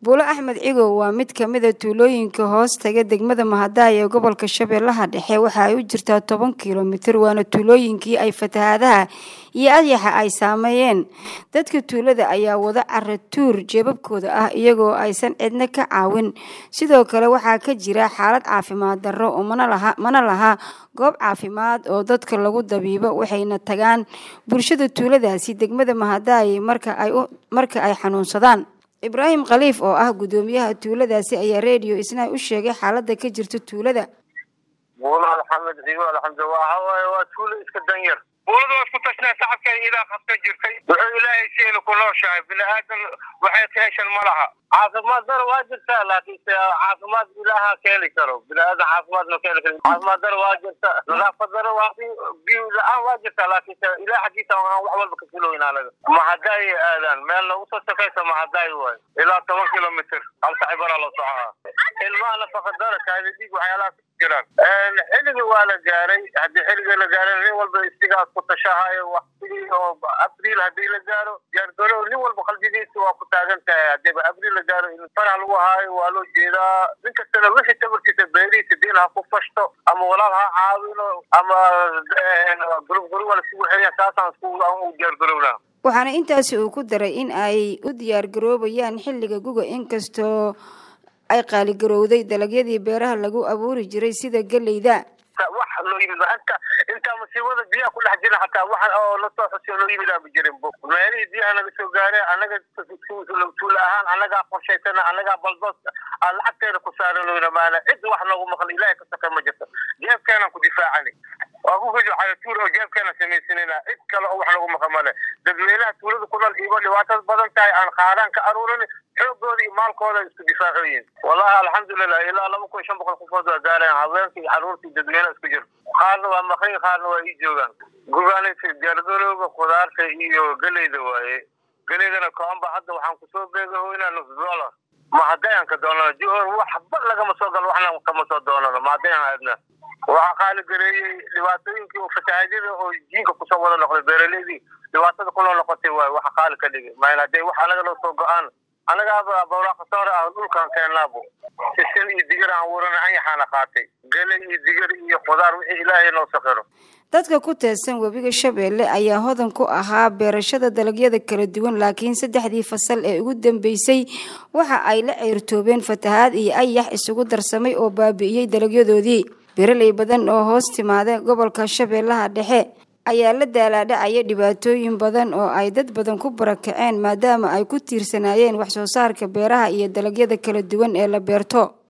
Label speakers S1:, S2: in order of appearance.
S1: buulo axmed cigow waa mid ka mid a tuulooyinka hoos taga degmada mahadaay ee gobolka shabeellaha dhexe waxa ay u jirtaa toban kilomitir waana tuulooyinkii ay fatahaadaha iyo adyaxa ay saameeyeen dadka tuulada ayaa wada cara tuur jeebabkooda ah iyagoo aysan cidna ka caawin sidoo kale waxaa ka jira xaalad caafimaad darro oo mana laha goob caafimaad oo dadka lagu dabiibo waxayna tagaan bulshada tuuladaasi degmada mahadaay marka ay xanuunsadaan ibraahim khaliif oo ah guddoomiyaha tuuladaasi ayaa redio isna u sheegay xaalada ka jirta tuulada
S2: buulo maxamed cigo alxamdu waxa waaye waa tuulo iska danyar buulada waa isku tashnaa sacabkeeda idaa qabsan jirtay wuxuu ilaahay siina ku nooshahay bini aadan waxay ka heshan ma laha caafimaad daro waa jirtaa laakiinse caafimaad ilaaha ka heli karo bini aadan caafimaad ma ka heli karo caafimaad daro waa jirta nadaafad daro waa biyo la-aan waa jirtaa laakiinse ilaah xaggiisa aan wax walba ka filoyn anaga mahadaay aadaan meel nagu soo shaqaysa mahadaay waay ilaa toban kilomitr halka cibara loo socaa ilmaha nafaqa daro kaadi dhiig waxyaalahaas jiraan xilligii waa la gaaray haddii xilligii la gaaray nin walba isigaas ku tashahayo waqtigii oo abriil haddii la gaaro diyaargalow nin walba qalbigiisa waa ku taagan tahay hadiiba abriil la gaaro in farax lagu haayo waa loo jeedaa nin kastana wixii tabarkiisa beerihiisa diin ha ku fashto ama walaal ha caawino ama gurub guruba lasugu xeliya saasaan isku u diyaargalowna
S1: waxaana intaasi uu ku daray in ay u diyaargaroobayaan xilliga guga inkastoo ay qaaligarowday dalagyadii beeraha lagu abuuri jiray sida geleyda
S2: wax loo yimid anta intaa masiibada biyaha ku dhex jira xataa wax oo lasoo xusiyo loo yimid aaba jirin bo meelihii biyaha naga soo gaareen annaga tuula ahaan annagaa qorshaysana annagaa baldoos aan lacagteeda ku saaranoyna maana cid wax noogu maqla ilaahay ka saka ma jirto jeebkeenaan ku difaacani waa ku gajo xayatuur oo jeebkeenaan samaysanayna cid kale oo wax noogu maqa male dadweynaha tuulada ku nool iyagoo dhibaatada badan tahay aan qaadaan ka aruurin xoogooda iyo maalkooda isku difaacoyin wallahi alxamdulilah ilaa laba kun shan boqol qofood waa gaareen haweenka iyo caruurta iyo dadweynaha isku jir qaarna waa maqan qaarna waa ii joogaan gugaanaysa diyaargarowga khudaarta iyo geleyda waaye geleydana koomba hadda waxaan kusoo beegahoynaa nus dollar mahadayan ka doonano johor waxba lagama soo galo waxna kama soo doonano mahadayan aadna waxaa qaali gareeyey dhibaatooyinkii oo fatahaadyada oo jiinka kusoo wada noqday beeraleydii dhibaatada kunoo noqotay waay waxa qaali ka dhigay mayl hadee wax anaga loo soo go-aan annagaaba bawraaqasoore ah dhulkaan keenaabo sisin iyo digir aan warana anyaxaana qaatay gele iyo digir iyo khudaar wixii ilaahay noo sakiro
S1: dadka ku teedsan webiga shabeelle ayaa hodan ku ahaa beerashada dalagyada kala duwan laakiin saddexdii fasal ee ugu dambeysay waxa ay la ceyrtoobeen fatahaad iyo ayax isugu darsamay oo baabi'iyey dalagyadoodii beeraley badan oo hoos timaada gobolka shabeellaha dhexe ayaa la daalaadhacaya dhibaatooyin badan oo ay dad badan ku barakaceen maadaama ay ku tiirsanaayeen wax soo saarka beeraha iyo dalagyada kala duwan ee la beerto